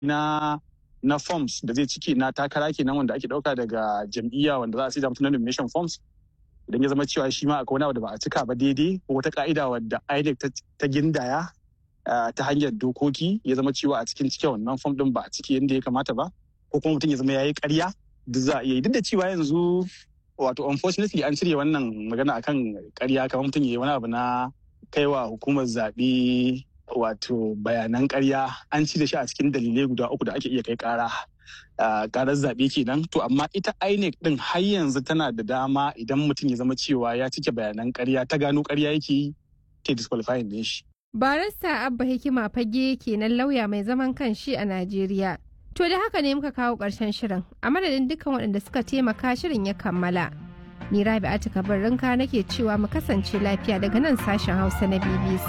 na na forms da zai cike na takara kenan wanda ake dauka daga jam'iyya wanda za a sai mutum na nomination forms idan ya zama cewa shi ma akwai wani abu da ba a cika ba daidai ko wata ka'ida wadda INEC ta gindaya ta hanyar dokoki ya zama cewa a cikin cike wannan form din ba a cike yadda ya kamata ba ko kuma mutum ya zama ya yi karya duk za a iya yi duk da cewa yanzu wato unfortunately an cire wannan magana akan karya kamar mutum ya yi wani abu na kaiwa hukumar zaɓe wato bayanan karya an ci da shi a cikin dalilai guda uku da ake iya kai kara karar zaɓe kenan to amma ita INEC din har yanzu tana da dama idan mutum ya zama cewa ya cike bayanan karya ta gano karya yake yi ta disqualifying din shi. Barista Abba Hikima fage kenan lauya mai zaman kanshi a Najeriya. To da haka ne muka kawo ƙarshen shirin a madadin dukkan waɗanda suka taimaka shirin ya kammala. Ni Rabi'atu Kabir Rinka nake cewa mu kasance lafiya daga nan sashen Hausa na BBC.